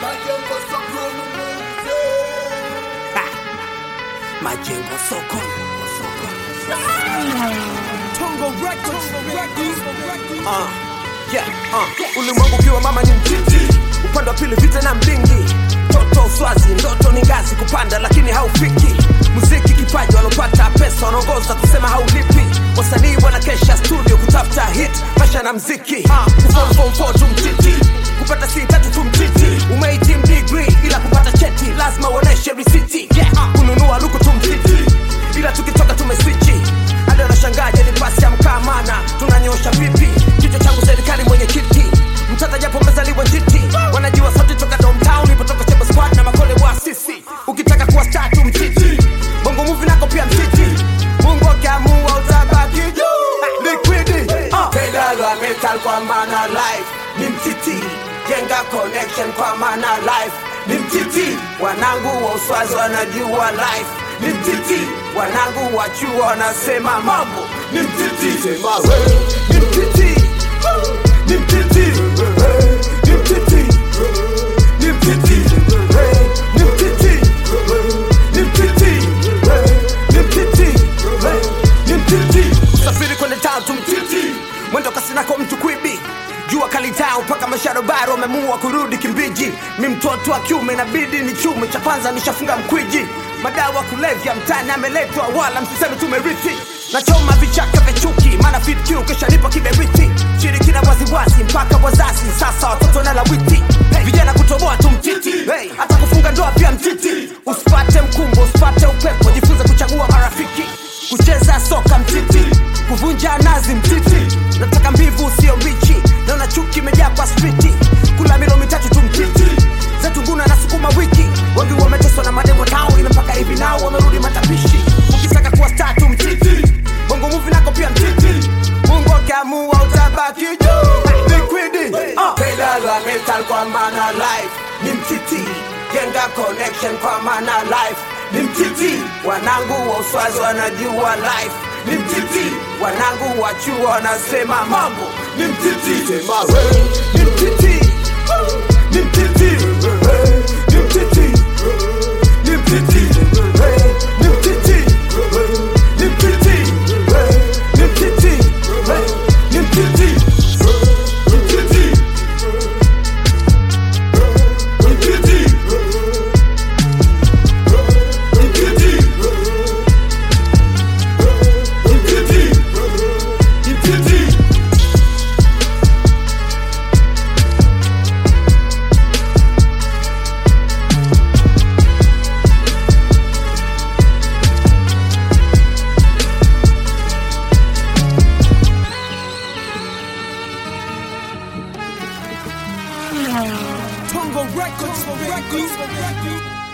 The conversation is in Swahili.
Majengo soko Tongo Records, uh, yeah, uh. Ulimwengu ukiwa mama ni mtiti, upande wa pili vita na mdingi, toto uswazi, ndoto ni ngazi kupanda, lakini haufiki. Muziki kipaji, walopata pesa wanaongoza kusema haulipi. Wasanii wanakesha studio kutafuta hit, maisha na mziki uh, kuform form four tu mtiti, kupata si tatu tu mtiti. Umehitimu degree ila kupata cheti lazima uoneshe risiti. Yeah, uh, kununua luku tu mtiti, ila tukitoka tumeswichi hadi wanashangaje ni pasi ya mkamana tunanyosha vipi kichwa changu serikali mwenye kiti mtata japo mezaliwa njiti wanajua sote toka downtown ipotoka chemba squad na makole wa sisi ukitaka kuwa star tu mtiti bongo movie nako pia mtiti mungu akiamua utabaki juu liquidi uh. pedal wa metal kwa maana life ni mtiti jenga connection kwa maana life ni mtiti wanangu wa uswazi wanajua life ni mtiti wanangu wa chuo wanasema mambo ni mtiti sema we ni mtiti ni mtiti ni mtiti ni mtiti ni mtiti ni mtiti ni mtiti ni mtiti usafiri kwende tatu mtiti mwendo kasinako mtu kwibi jua kalitao mpaka masharobaro wamemua kurudi kimbiji mi mtoto wa kiume inabidi ni chume cha kwanza nishafunga mkwiji madawa kulevya mtani ameletwa wala msiseme tumerithi nachoma vichaka vya chuki maana fitq kisha nipo kiberiti shirikina waziwazi mpaka wazazi sasa watoto na lawiti hey, vijana kutoboa tu mtiti hey, hata kufunga ndoa pia mtiti usipate mkumbo usipate upepo jifunze kuchagua marafiki kucheza soka mtiti kuvunja nazi mtiti nataka mbivu sio mbichi naona chuki imejaa kwa striti kula milo mitatu tu mtiti zetu nguna na sukuma wiki wengi wameteswa na mademo tao ila mpaka hivi nao wamerudi matapishi ukitaka kuwa star tu mtiti bongo muvi nako pia mtiti mungu akiamua utabaki juu liquidi uh. pedal wa metal kwa maana life ni mtiti jenga connection kwa maana life ni mtiti wanangu wa uswazi wanajua life ni mtiti wanangu wa chuo wanasema mambo ni mtiti sema we ni mtiti ni mtiti ni mtiti ni mtiti ni mtiti ni mtiti ni mtiti ni mtiti Tongo Records, Records, Records.